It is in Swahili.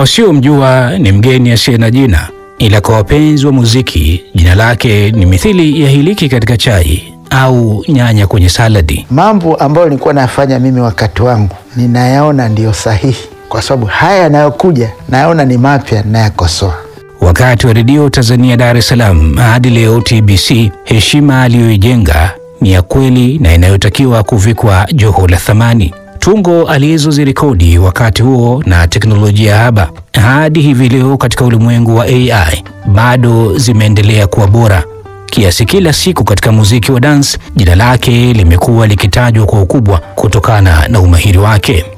wasiomjua ni mgeni asiye na jina, ila kwa wapenzi wa muziki jina lake ni mithili ya hiliki katika chai au nyanya kwenye saladi. Mambo ambayo nilikuwa nafanya mimi wakati wangu ninayaona ndiyo sahihi, kwa sababu haya yanayokuja nayaona ni mapya, nayakosoa. Wakati wa redio Tanzania Dar es Salaam hadi leo TBC, heshima aliyoijenga ni ya kweli na inayotakiwa kuvikwa joho la thamani. Tungo alizozirekodi wakati huo na teknolojia haba hadi hivi leo katika ulimwengu wa AI bado zimeendelea kuwa bora kiasi kila siku katika muziki wa dance jina lake limekuwa likitajwa kwa ukubwa kutokana na umahiri wake.